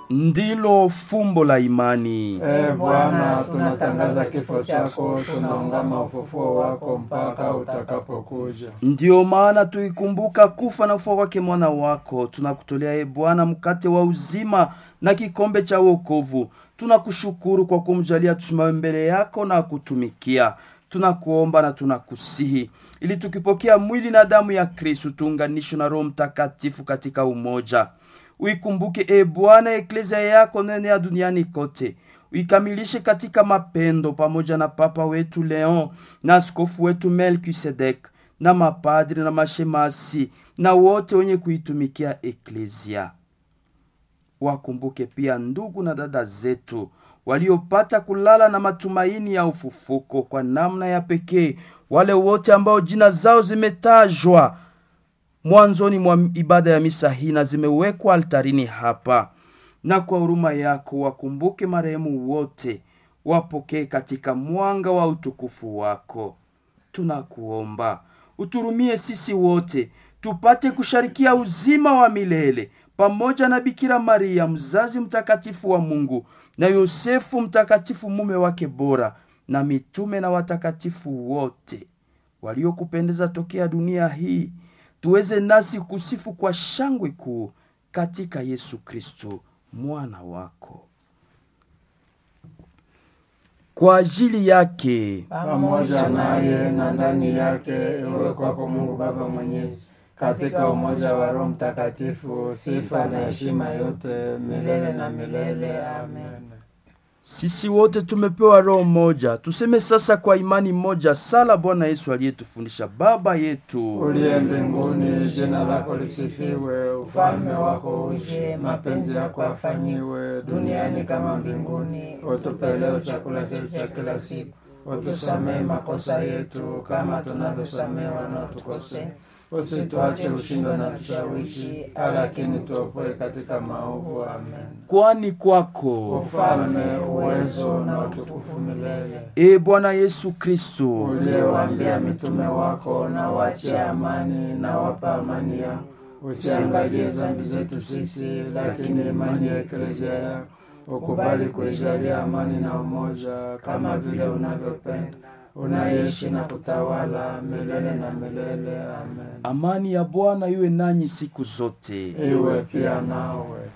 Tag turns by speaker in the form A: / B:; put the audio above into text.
A: ndilo fumbo la imani.
B: Ee Bwana, tunatangaza kifo chako, tunaungama ufufuo wako mpaka utakapokuja.
A: Ndiyo maana tuikumbuka kufa na ufufuo wake mwana wako, tunakutolea e Bwana mkate wa uzima na kikombe cha wokovu. Tunakushukuru kwa kumjalia tusimame mbele yako na kutumikia. Tunakuomba na tunakusihi ili tukipokea mwili na damu ya Kristu tuunganishwe na Roho Mtakatifu katika umoja. Uikumbuke e Bwana eklezia yako nene ya duniani kote, uikamilishe katika mapendo, pamoja na Papa wetu Leon na askofu wetu Melkisedek na mapadri na mashemasi na wote wenye kuitumikia eklezia. Wakumbuke pia ndugu na dada zetu waliopata kulala na matumaini ya ufufuko kwa namna ya pekee, wale wote ambao jina zao zimetajwa mwanzoni mwa ibada ya misa hii na zimewekwa altarini hapa, na kwa huruma yako wakumbuke marehemu wote, wapokee katika mwanga wa utukufu wako. Tunakuomba uturumie sisi wote tupate kusharikia uzima wa milele pamoja na Bikira Maria mzazi mtakatifu wa Mungu na Yosefu mtakatifu mume wake bora na mitume na watakatifu wote waliokupendeza tokea dunia hii, tuweze nasi kusifu kwa shangwe kuu katika Yesu Kristo mwana wako. Kwa ajili yake
B: pamoja naye na ndani yake, iwe kwako Mungu Baba Mwenyezi, katika umoja wa Roho Mtakatifu, sifa na heshima yote milele na milele. Amen.
A: Sisi wote tumepewa roho moja, tuseme sasa kwa imani moja sala Bwana Yesu aliyetufundisha: Baba yetu
B: Uliye mbinguni, jina lako lisifiwe, ufalme wako uje, mapenzi yako yafanyiwe duniani kama mbinguni. Utupe leo chakula chetu cha kila siku, utusamehe makosa yetu kama tunavyosamehe wanaotukosea, usituache ushindwe na tushawishi, lakini tuopoe katika maovu. Amen.
A: kwani kwako
B: Ufalme, uwezo na utukufu milele.
A: e Bwana Yesu Kristo
B: uliyewaambia mitume wako, na waachie amani, na wapa amani yao. Usiangalie dhambi zetu sisi, lakini imani ya eklezia yako. Ukubali kuijalia amani na umoja, kama vile unavyopenda, unaishi na kutawala milele na milele. Amen.
A: amani ya Bwana iwe nanyi siku zote.
B: Iwe pia nawe.